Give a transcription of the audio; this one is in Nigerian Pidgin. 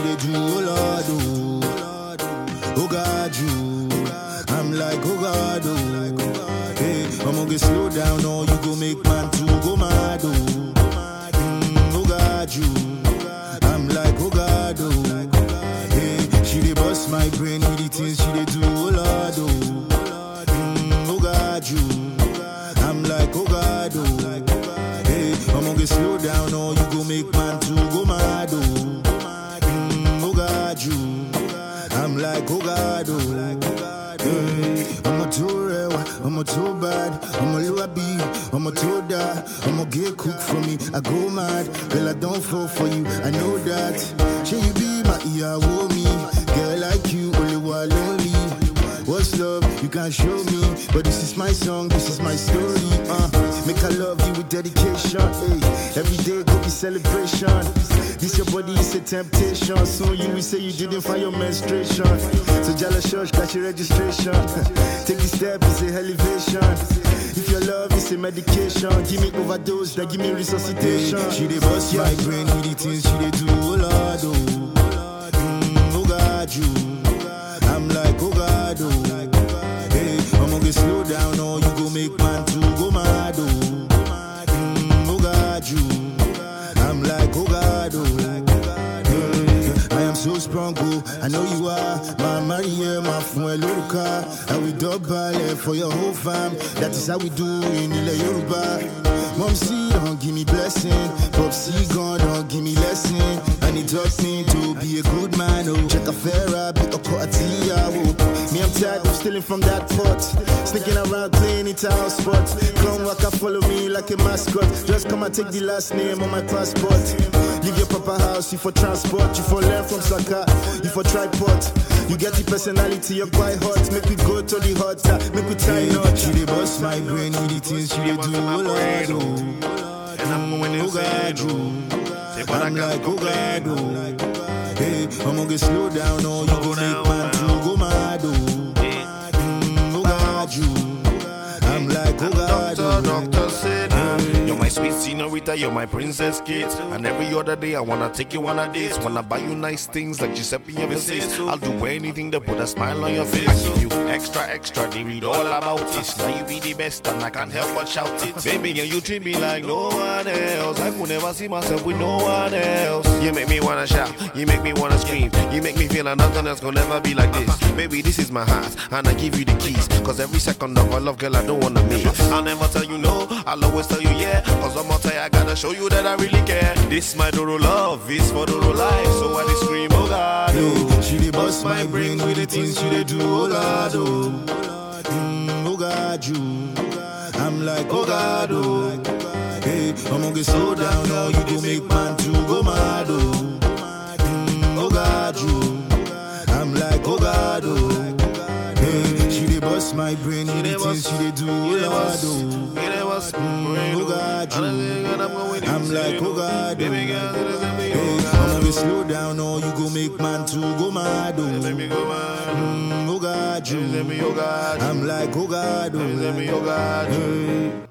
dey do, oh Lord, oh. Oh God, you. I'm like, oh God, oh. Hey, I'm gonna get slow down, or you go make man to go mad, oh. Mm, oh God, you. I'm like, oh God, oh. Hey, she dey bust my brain with the things she dey do, oh Lord, oh. Mm, oh God, you. I'm like, oh God, oh. Hey, I'm gonna get slow down, or you go make man to go mad, oh. Mm, oh God, you. I'm like, oh God, oh. Hey, I'm a too real, I'm a too bad, I'm a lullaby, I'm a too die, I'm a get cook for me, I go mad, girl I don't fall for you, I know that. Should you be my ear, me, girl like you, only one lonely. What's love? You can't show me, but this is my song, this is my story. Uh, make I love you with dedication. Hey, every day go be celebration. This your body is a temptation. Soon you will say you didn't find your menstruation. So jealous church, catch your registration. Take the step, it's a elevation. If your love is a medication, give me overdose, then give me resuscitation. She dey bust my brain with the things she dey do, oh Lord, oh. Mm, oh God, you. I'm like, oh God, oh. Hey, I'm gonna get slow down, or you go make man to go mad, oh. Mm, oh God, you. I'm like, oh God, oh. Hey, I am so strong, oh. I know you are. My Maria, my friend, Luruka. And we double for your whole fam. That is how we do in Ile Yoruba. Mom, see, don't give me blessing. Pop, see, God, don't give me lesson. And he taught me to be a good man, oh. Check a fair be a quartia, oh. Me, I'm tired of stealing from that pot. Sneaking around playing it out spots. Come walk and follow me like a mascot. Just come and take the last name on my passport. Leave your papa house, you for transport. You for learn from Saka, you for tripod. You get the personality, you're quite hot. Make we go to the hot, uh, make we tie knot. She dey bust my brain with the things she dey do, oh Lord, oh. And I'm going Oh God, insane. you. Say, but I I'm got like, to oh God, complain. oh. Hey, I'm gonna get slow down, or you Slow go down make man now. to go mad, oh. Mm, oh God, you. I'm like, oh God, Doctor, oh. doctor said, You're my sweet senorita, you're my princess kid. And every other day, I wanna take you on a date. Wanna buy you nice things like Giuseppe ever says. I'll do anything to put a smile on your face. I give you extra, extra, they read all about it. Now you be the best, and I can't help but shout it. Baby, and you treat me like no one else. I could never see myself with no one else. You make me wanna shout, you make me wanna scream. You make me feel like nothing else gonna never be like this. Baby, this is my heart, and I give you the keys. Cause every second of our love, girl, I don't wanna miss. I'll never tell you no, I'll always tell you yeah. Cause I'm gonna tell you, I gotta show you that I really care. This my Doro love, is for Doro life. So I just scream, oh God, oh. Hey, she dey bust my brain with the things she dey do, oh Lord, oh. Mm, oh God, you. I'm like, oh God, oh. Hey, I'm gonna get slow down, or you go make man to go mad, oh. Mm, oh God, you. I'm like, oh God, oh. Hey, she dey bust my brain with the things she dey do, oh Lord, oh. Mm, oh God, you. I'm like, oh God, oh. Baby girl, Hey, oh I'm gonna get slow down, or you go make man to go mad, oh. Let me go, man. Mm, oh God, you. Let me, oh God. I'm like, oh God, Let me, oh. oh God. Hey.